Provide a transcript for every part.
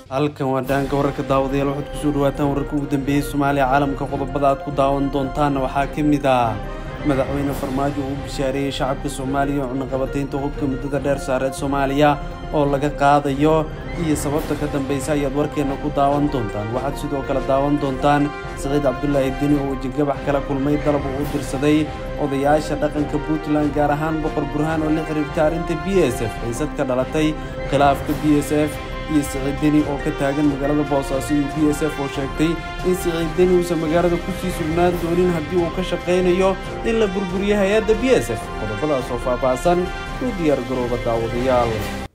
halkan waa dhaanka wararka daawadayaal waxaad kusoo dhawaataan wararka ugu dambeeyey soomaaliya caalamka qodobada aad ku daawan doontaanna waxaa ka mid ah madaxweyne farmaajo uu bishaareeyey shacabka soomaaliya oo cunaqabataynta hubka muddada dheer saareed soomaaliya oo laga qaadayo iyo sababta ka dambaysa ayaad warkeenna ku daawan doontaan waxaad sidoo kale daawan doontaan siciid cabdulaahi deni oo wejigabax kala kulmay dalab uu u dirsaday odayaasha dhaqanka puntland gaar ahaan boqor burhaan oo la xiriirta arrinta b s f xiisad ka dhalatay khilaafka b s f iyo siciid deni oo ka taagan magaalada boosaaso iyo b s f oo sheegtay in siciid deni uusan magaalada kusii sugnaan doonin haddii uu ka shaqaynayo in la burburiyo hay-adda b s f qodobadaas oo faahfaahsan u diyaar garooba daawadayaal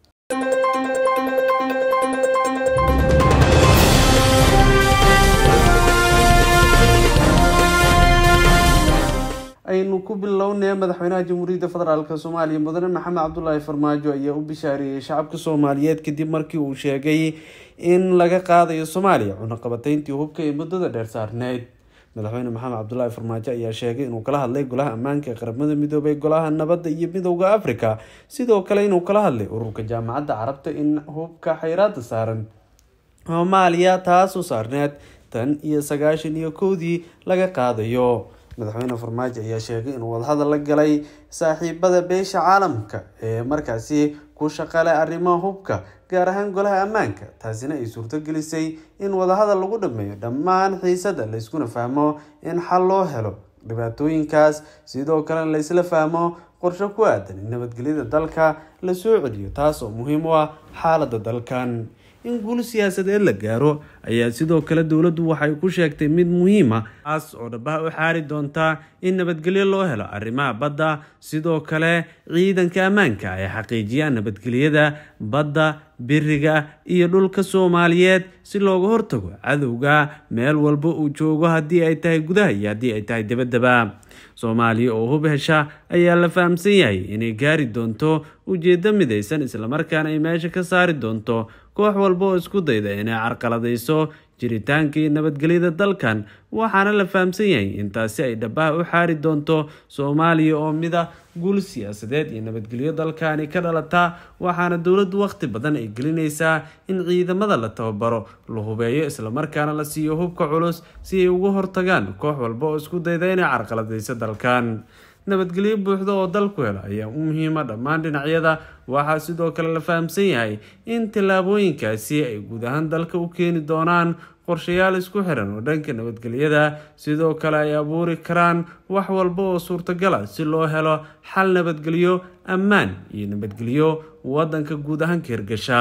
aynu ku bilownay madaxweynaha jamhuuriyadda federaalk soomaaliya mudane maxamed cabdulaahi farmaajo ayaa u bishaareeyey shacabka soomaaliyeed kadib markii uu sheegay in laga qaadayo soomaaliya cunaqabatayntii hubka ee muddada dheer saarneyd madaxweyne maxamed cabdulaahi farmaajo ayaa sheegay inuu kala hadlay golaha ammaanka ee qaramada midoobay golaha nabadda iyo midowda africa sidoo kale inuu kala hadlay ururka jaamacadda carabta in hubka xayraada saaran soomaaliya taasoo saarneed tan iyo sagaashan iyo kowdii laga qaadayo madaxweyne farmaajo ayaa sheegay inuu wadahadal la galay saaxiibada beesha caalamka ee markaasi ku shaqale arrimaha hubka gaar ahaan golaha ammaanka taasina ay suurto gelisay in wadahadal lagu dhameeyo dhammaan xiisada layskuna fahmo in xal loo helo dhibaatooyinkaas sidoo kalena laysla fahmo qorsho ku aadan in nabadgelyada dalka la soo celiyo taas oo muhiim u ah xaalada dalkan in guul siyaasadeed la gaaro ayaa sidoo kale dowladdu waxay ku sheegtay mid muhiima taas oo dhabaha u xaari doontaa in nabadgelyo loo helo arrimaha badda sidoo kale ciidanka ammaanka ay xaqiijiyaan nabadgelyada badda biriga iyo dhulka soomaaliyeed si looga hortago cadowga meel walba uu joogo haddii ay tahay gudaha iyo haddii ay tahay dabadaba soomaaliya oo hub hesha ayaa la fahamsan yahay inay gaari doonto ujeedo midaysan islamarkaana ay meesha ka saari doonto koox walba oo isku dayda inay carqaladayso jiritaanka iyo nabadgelyada dalkan waxaana la fahamsan yahay intaasi ay dhabaha u xaari doonto soomaaliya oo mida guul siyaasadeed iyo nabadgelyo dalkani ka dhalataa waxaana dowladdu waqti badan ay gelinaysaa in ciidamada la tababaro la hubeeyo islamarkaana la siiyo hubka culus si ay uga hortagaan koox walba oo isku dayda inay carqaladayso dalkan nabadgelyo buuxda oo dalku helo ayaa u muhiima dhammaan dhinacyada waxaa sidoo kale la fahamsan yahay in tallaabooyinkaasi ay guud ahaan dalka u keeni doonaan qorshayaal isku xiran oo dhanka nabadgelyada sidoo kale ay abuuri karaan wax walba oo suurtagal ah si loo helo xal nabadgelyo ammaan iyo nabadgelyo wadanka guud ahaan ka hirgasha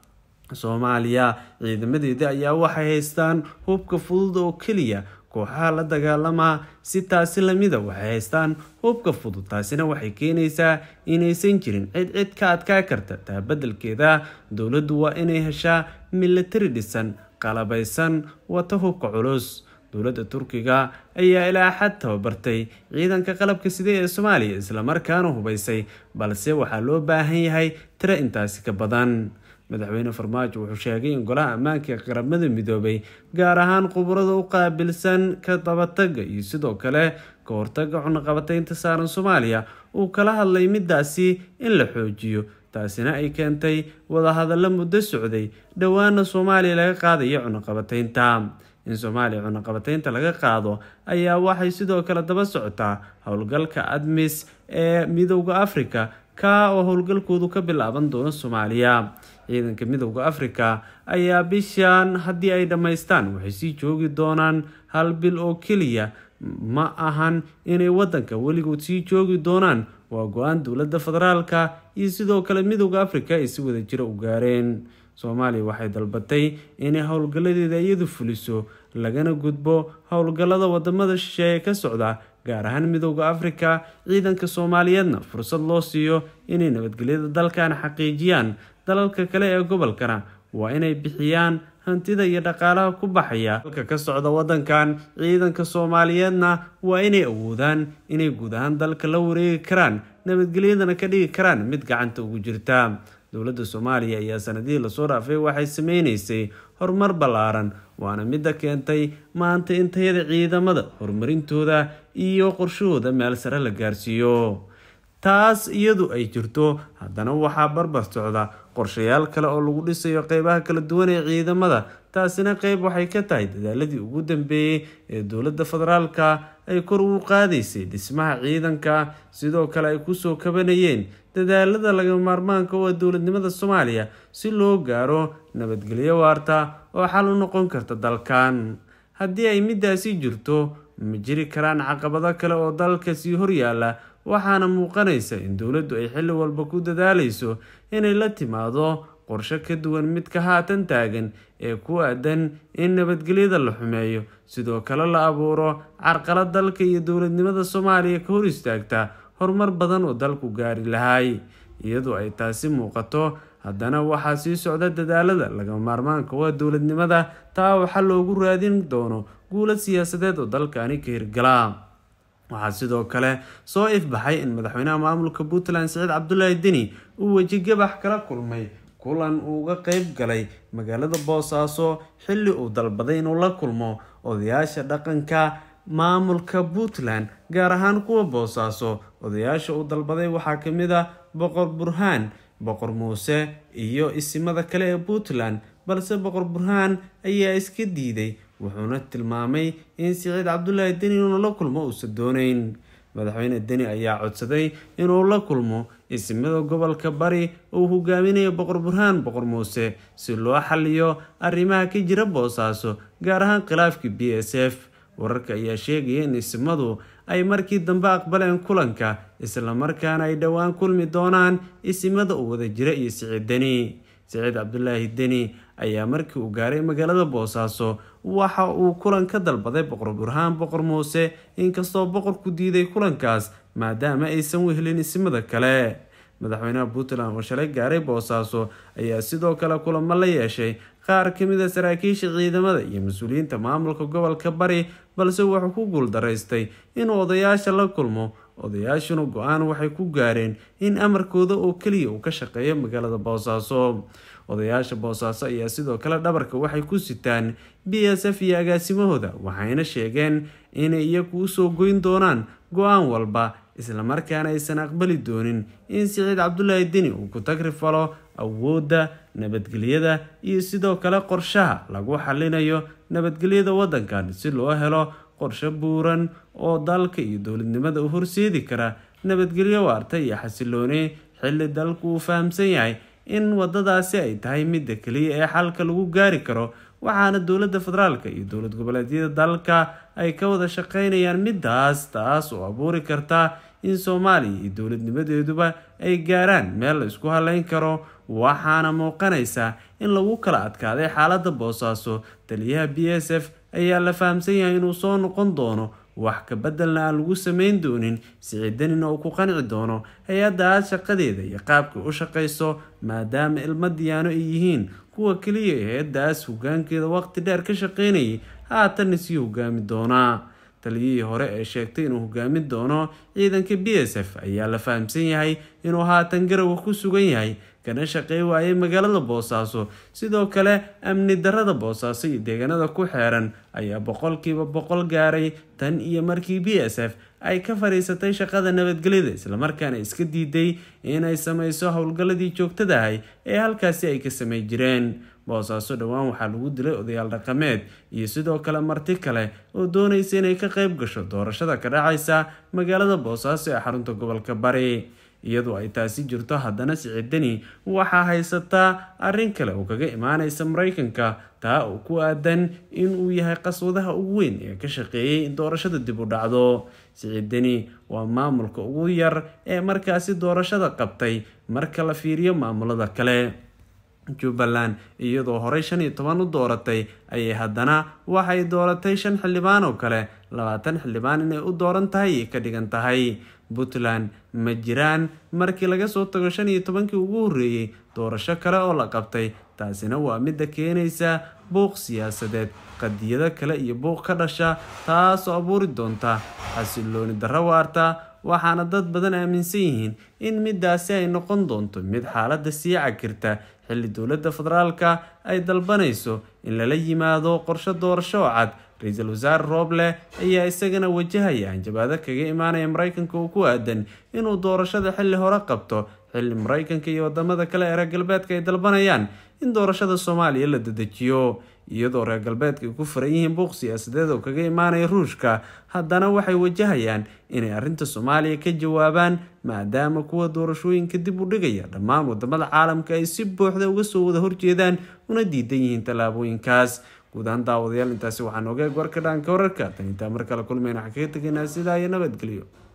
soomaaliya ciidamadeeda ayaa waxay haystaan hubka fudud oo keliya kooxaha la dagaalamaa si taasi lamida waxay haystaan hubka fudud taasina waxay keenaysaa inaysan jirin cid cid ka adkaa karta taa beddelkeeda dowladdu waa inay heshaa milatari dhisan qalabaysan wata hubka culus dowladda turkiga ayaa ilaa xad tababartay ciidanka qalabka sida ee soomaaliya islamarkaana hubaysay balse waxaa loo baahan yahay tiro intaasi ka badan madaxweyne farmaajo wuxuu sheegay in golaha ammaanka ee qaramada midoobay gaar ahaan khubarada u qaabilsan ka dabataga iyo sidoo kale ka hortaga cunaqabataynta saaran soomaaliya uu kala hadlay midaasi in la xoojiyo taasina ay keentay wadahadallo muddo socday dhowaana soomaaliya laga qaadayo cunaqabataynta in soomaaliya cunaqabataynta laga qaado ayaa waxay sidoo kale daba socotaa howlgalka admis ee midowda africa ka oo howlgalkoodu ka bilaaban doono soomaaliya ciidanka midowda africa ayaa bishan haddii ay dhammaystaan waxay sii joogi doonaan hal bil oo keliya ma ahan inay wadanka weligood sii joogi doonaan waa go-aan dowladda federaalka iyo sidoo kale midowda africa ay si wada jira u gaareen soomaaliya waxay dalbatay inay howlgalladeeda iyadu fuliso lagana gudbo howlgallada wadamada shisheeye ka socda gaar ahaan midowda africa ciidanka soomaaliyeedna fursad loo siiyo inay nabadgelyada dalkan xaqiijiyaan dalalka kale ee gobolkana waa inay bixiyaan hantida iyo dhaqaalaha ku baxaya dalka ka socda wadankan ciidanka soomaaliyeedna waa inay awoodaan inay guud ahaan dalka la wareegi karaan nabadgelyadana ka dhigi karaan mid gacanta ugu jirta dowladda soomaaliya ayaa sanadihii lasoo dhaafay waxay sameynaysay horumar ballaaran waana midda keentay maanta in tayada ciidamada horumarintooda iyo qorshahooda meel sare la gaarsiiyo taas iyadu ay jirto haddana waxaa barbar socda qorshayaal kale oo lagu dhisayo qeybaha kala duwan ee ciidamada taasina qeyb waxay ka tahay dadaaladii ugu dambeeyey ee dowladda federaalka ay kor ugu qaadaysay dhismaha ciidanka sidoo kale ay kusoo kabanayeen dadaalada lagama maarmaanka u ah dowladnimada soomaaliya si loo gaaro nabadgelyo waarta oo xal u noqon karta dalkan haddii ay midaasi jirto ma jiri karaan caqabado kale oo dalka sii horyaala waxaana muuqanaysa in dowladdu ay xilli walba ku dadaalayso inay la timaado qorshe ka duwan midka haatan taagan ee ku aadan in nabadgelyada la xumeeyo sidoo kale la abuuro carqalad dalka iyo dowladnimada soomaaliya ka hor istaagta horumar badan oo dalku gaari lahay iyadoo ay taasi muuqato haddana waxaa sii socda dadaalada lagama maarmaanka waa dowladnimada taa waxaa loogu raadin doono guulad siyaasadeed oo dalkani ka hirgala waxaa sidoo kale soo ifbaxay in madaxweynaha maamulka puntland siciid cabdulaahi deni uu weji gabax kala kulmay kulan uu uga qeyb galay magaalada boosaaso xilli uu dalbaday inuu la kulmo odayaasha dhaqanka maamulka puntland gaar ahaan kuwa boosaaso odayaasha uu dalbaday waxaa kamid ah boqor burhaan boqor muuse iyo isimada kale ee puntland balse boqor burhaan ayaa iska diiday wuxuuna tilmaamay in siciid cabdulaahi deni inuu la kulmo uusan dooneyn madaxweyne deni ayaa codsaday inuu la kulmo isimada gobolka bari uu hogaaminayo boqor burhaan boqor muuse si loo xaliyo arrimaha ka jira boosaaso gaar ahaan khilaafkii b s f wararka ayaa sheegaya in isimadu ay markii dambe aqbaleen kulanka islamarkaana ay dhowaan kulmi doonaan isimada uu wada jira iyo siciid deni siciid cabdulaahi deni ayaa markii uu gaaray magaalada boosaaso waxa uu kulan ka dalbaday boqor burhaan boqor muuse inkastoo boqorku diiday kulankaas maadaama aysan wehelin isimada kale madaxweynaha puntland oo shalay gaaray boosaaso ayaa sidoo kale kulamo la yeeshay qaar kamid a saraakiisha ciidamada iyo mas-uuliyiinta maamulka gobolka bari balse wuxuu ku guuldaraystay inuu odayaasha la kulmo odayaashuna go-aan waxay ku gaareen in amarkooda oo keliya uu ka shaqeeyo magaalada boosaaso odayaasha boosaaso ayaa sidoo kale dhabarka waxay ku sitaan b s f iyo agaasimahooda waxayna sheegeen inay iyagu usoo goyn doonaan go-aan walba islamarkaana aysan aqbali doonin in siciid cabdulaahi deni uu ku tagri falo awoodda nabadgelyada iyo sidoo kale qorshaha lagu xalinayo nabadgelyada waddankan si loo helo qorshe buuran oo dalka iyo dowladnimada u horseedi kara nabadgelyo waarta iyo xasilooni xilli dalku uu fahamsan yahay in wadadaasi ay tahay midda keliya ee xalka lagu gaari karo waxaana dowladda federaalka iyo dowlad goboleedyada dalka ay ka wada shaqeynayaan midaas taas oo abuuri karta in soomaaliya iyo dowladnimadeeduba ay gaaraan meel la isku haleyn karo waxaana muuqanaysa in lagu kala adkaaday xaaladda boosaaso taliyaha b s f ayaa la fahamsan yahay inuu soo noqon doono wax ka bedelna aan lagu sameyn doonin siciidanina uu ku qanci doono hay-addaas shaqadeeda iyo qaabka u shaqayso maadaama ilmo diyaano ay yihiin kuwa keliya ee hay-addaas hogaankeeda waqti dheer ka shaqeynayay haatanna sii hogaami doonaa taliyihii hore ee sheegtay inuu hogaamin doono ciidanka b s f ayaa la fahamsan yahay inuu haatan garowa ku sugan yahay kana shaqey waayay magaalada boosaaso sidoo kale amni darada boosaaso iyo deegaanada ku xeeran ayaa boqolkiiba boqol gaaray tan iyo markii b s f ay ka fadhiisatay shaqada nabadgelyada islamarkaana iska diiday inay sameyso howlgalladii joogtadahay ee halkaasi ay ka samey jireen boosaaso dhowaan waxaa lagu dilay odayaal dhaqameed iyo sidoo kale marti kale oo doonaysa inay ka qeyb gasho doorashada ka dhacaysa magaalada boosaaso ee xarunta gobolka bari iyadoo ay taasi jirto haddana siciidani waxaa haysataa arrin kale oo kaga imaaneysa mareykanka taa oo ku aadan inuu yahay qaswadaha ugu weyn ee ka shaqeeyay in doorashada dib u dhacdo siciidani waa maamulka ugu yar ee markaasi doorashada qabtay marka la fiiriyo maamulada kale jubbaland iyadoo horey shan iyo toban u dooratay ayay haddana waxay dooratay shan xildhibaan oo kale labaatan xildhibaan inay u dooran tahay ay ka dhigan tahay puntland ma jiraan markii laga soo tago shan iyo tobankii ugu horreeyey doorasho kale oo la qabtay taasina waa midda keenaysa buuq siyaasadeed qadiyado kale iyo buuq ka dhasha taasoo abuuri doonta xasilooni darro waarta waxaana dad badan aaminsan yihiin in midaasi ay noqon doonto mid xaaladda sii cagirta xilli dowladda federaalka ay dalbanayso in lala yimaado qorshe doorasho oo cad ra-iisul wasaare rooble ayaa isagana wajahaya hanjabaado kaga imaanaya mareykanka oo ku aadan inuu doorashada xilli hore qabto xilli mareykanka iyo wadamada kale ee reer galbeedka ay dalbanayaan in doorashada soomaaliya la dedejiyo iyadoo reer galbeedka ay ku furan yihiin buuq siyaasadeed oo kaga imaanaya ruushka haddana waxay wajahayaan inay arrinta soomaaliya ka jawaabaan maadaama kuwa doorashooyinka dib u dhigaya dhammaan wadamada caalamka ay si buuxda uga soo wada horjeedaan una diidan yihiin tallaabooyinkaas guud ahaan daawadayaal intaasi waxaan ogeeg warka dhaanka wararka tan intaa mar kale kulmayna waxaan kaga tegaynaa sidaa iyo nabadgelyo